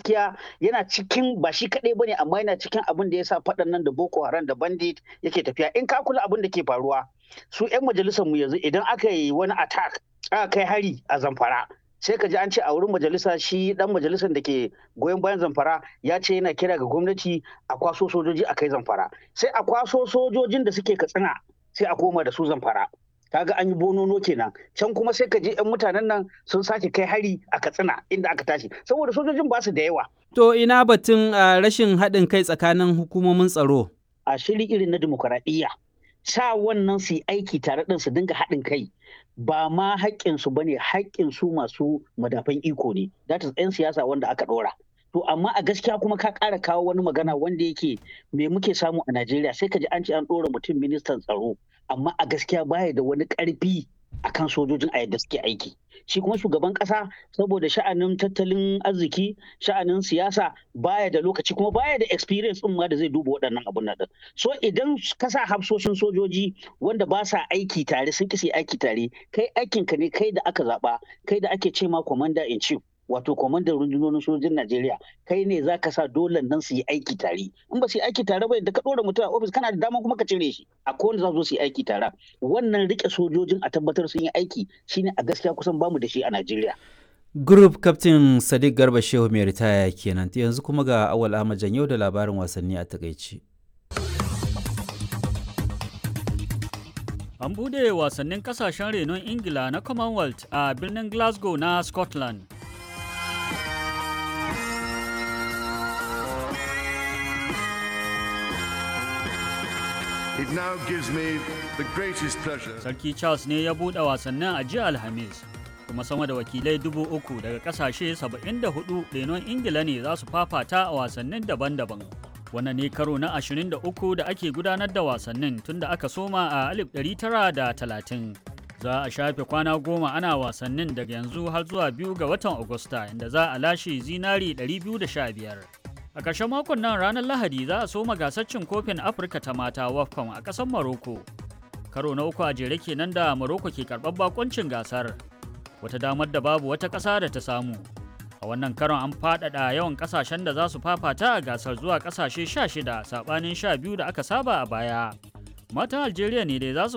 gaskiya yana cikin ba shi kaɗai bane amma yana cikin abin da ya sa faɗan nan da Boko Haram da Bandit yake tafiya in ka kula abin da ke faruwa su 'yan majalisar mu yanzu idan aka yi wani attack aka kai hari a Zamfara sai ka ji an ce a wurin majalisa shi dan majalisar da ke goyon bayan zamfara ya ce yana kira ga gwamnati a kwaso sojoji a kai zamfara sai a kwaso sojojin da suke katsina sai a koma da su zamfara kaga an yi bonono kenan can kuma sai ka je yan mutanen nan sun sake kai hari a katsina inda aka tashi saboda sojojin ba su da yawa To ina batun uh, rashin haɗin kai tsakanin hukumomin tsaro? a shiri irin na dimokuraɗiyya sa wannan su yi aiki tare ɗin su dinga haɗin kai ba ma haƙƙinsu ba ne haƙƙinsu masu madafan iko ne that is 'yan siyasa wanda aka ɗora to amma a gaskiya kuma ka ƙara kawo wani magana wanda yake me muke samu a najeriya sai ka ji an ce an ɗora mutum ministan tsaro amma a gaskiya baya da wani ƙarfi akan sojojin a yadda suke aiki shi kuma shugaban kasa saboda sha'anin tattalin arziki sha'anin siyasa baya da lokaci kuma baya da experience din ma da zai duba waɗannan abun nan so idan ka sa hafsoshin sojoji wanda ba sa aiki tare sun kisi aiki tare kai aikin ka ne kai da aka zaba kai da ake ce ma commander in chief wato kwamandan rundunonin sojojin Najeriya kai ne za ka sa dole nan su yi aiki tare in ba su yi aiki tare ba da ka ɗora mutum a ofis kana da dama kuma ka cire shi a kowane za su yi aiki tare wannan rike sojojin a tabbatar sun yi aiki shine a gaskiya kusan bamu da shi a Najeriya. Group Captain Sadiq Garba Shehu mai ritaya kenan yanzu kuma ga Awal Ahmad yau da labarin wasanni a takaici. An bude wasannin kasashen renon Ingila na Commonwealth a birnin Glasgow na Scotland. It now gives me the greatest pleasure. Sarki Charles ne ya buɗe wasannin a jiya Alhamis, kuma sama da wakilai dubu uku daga ƙasashe 74 renon Ingila ne za su fafata a wasannin daban-daban. Wannan ne karo na 23 da ake gudanar da wasannin tun da aka soma a 1930. Za a shafe kwana goma ana wasannin daga yanzu har zuwa biyu ga watan Agusta inda za a lashe zinari 215. A ƙarshen makon nan ranar Lahadi za a soma gasar cin kofin Afirka ta mata WAFCON a ƙasar Maroko. Karo na uku a jere kenan da Maroko ke karɓar bakoncin gasar. Wata damar da babu wata ƙasa da ta samu. A wannan karon an faɗaɗa yawan ƙasashen da za su fafata a gasar zuwa ƙasashe 16 saɓanin 12 da aka saba a baya. Matan Algeria ne dai za su